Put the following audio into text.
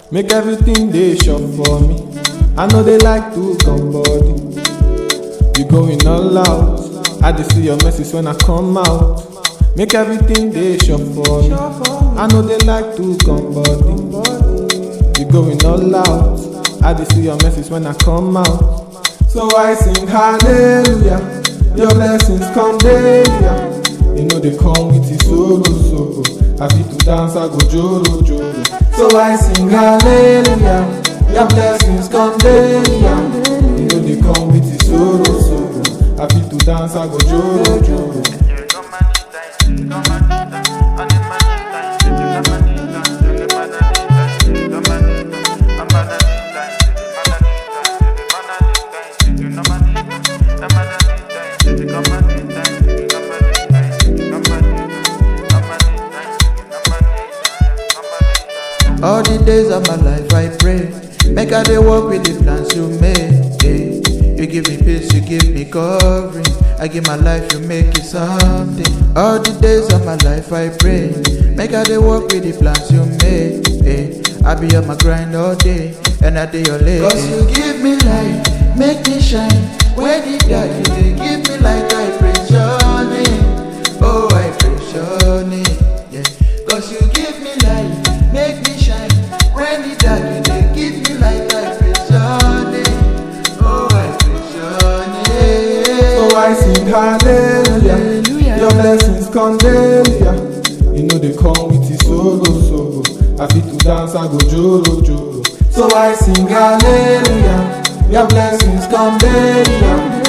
Make everything dey shop for me. I know they like to come body. You going all out. I dey see your message when I come out. Make everything dey shop for me. I know they like to come body. You going all out. I dey see your message when I come out. So I sing hallelujah. Your blessings come daily. You know they come with the solo solo. I fit to dance, I go joro joro. So I sing hallelujah. Your blessings come daily. You know they come with the solo solo. I fit to dance, I go joro joro. All the days of my life I pray. Make I dey walk with the plans you made. eh. You give me peace, you give me covering. I give my life, you make it something. All the days of my life I pray. Make I dey walk with the plans you made. eh. I be on my grind all day, and I dey your late. Cause you give me light, make me shine. When the dark, you dey give me light, I praise your name. Oh, I praise your name. Yeah. Cause you give me light, make me shine. When the dark, you dey give me light, I praise your name. Oh, I praise your name. So I sing hallelujah. Your blessings come daily. You know they come with the solo solo. I fit to dance, I go joro joro. So I sing hallelujah. Your blessings come daily.